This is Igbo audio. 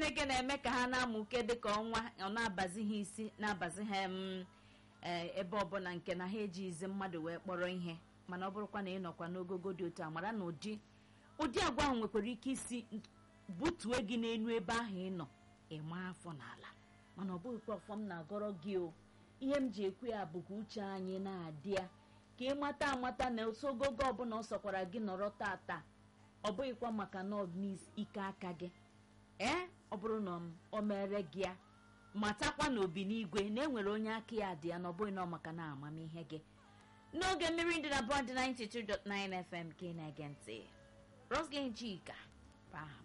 chineke na-eme ka ha na-amụke dịka ọnwa ọ na-abazi ha isi na-abazi ha em, ee, ebe ọbụla nke na ha ejighịzi mmadụ wee kpọrọ ihe mana ọ bụrụkwa na ị nọkwa n'ogogo dị otu a mara na ụdị ụdị agwa ahụ nwekwara ike isi butue gị n'elu ebe ahụ ị nọ ịma afọ n'ala mana ọ bụghịkwa ọfọ m na-agọrọ gị o ihe m ji ekwu ya bụ ka uche anyị na-adị ya ka ị mata amata na osogogo ọbụla ọ sọkwara gị nọrọ tata ọ bụghịkwa maka na ọ n'ike aka gị ee ọ bụrụ na o mere gị ya matakwa na obi n'igwe na enwere onye aka ya dị ya na ọ bụghị na ọ maka na amamihe gị n'oge mmiri ndị na bọd 92.9 fm ka ị na-ege ntị roslyn chika bụ aha